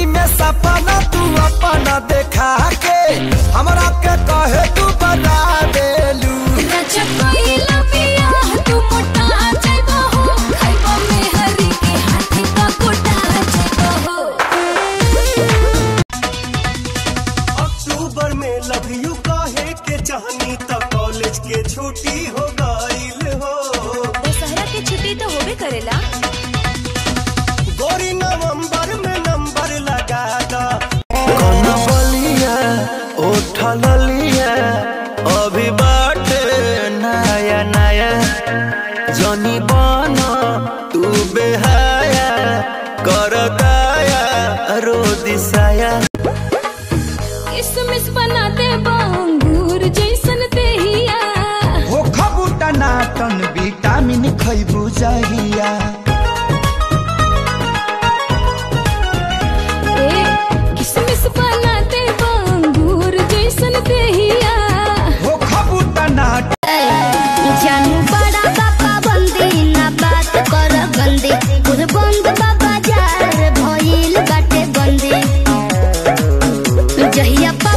राती में सपना तू अपना देखा के हमरा के कहे तू बता देलू अक्टूबर में लव यू कहे के चाहनी त कॉलेज के छुट्टी हो गईल हो दशहरा के छुट्टी तो होबे करेला गोरी नवंबर में नंबर लगा दा बलिया उठल लिया अभी बाटे नया नया जनी बन तू बेहाया कर दाया रो दिसाया किसमिस बना दे अंगूर जैसन देहिया हो खबूटा नाटन विटामिन खैबू जहिया ए किसमिस बना दे अंगूर जैसन देहिया हो खबूटा नाटन जानू बड़ा बाबा बंदी ना बात कर गंदी खुद बंद बाबा जार भइल बाटे बंदी जहिया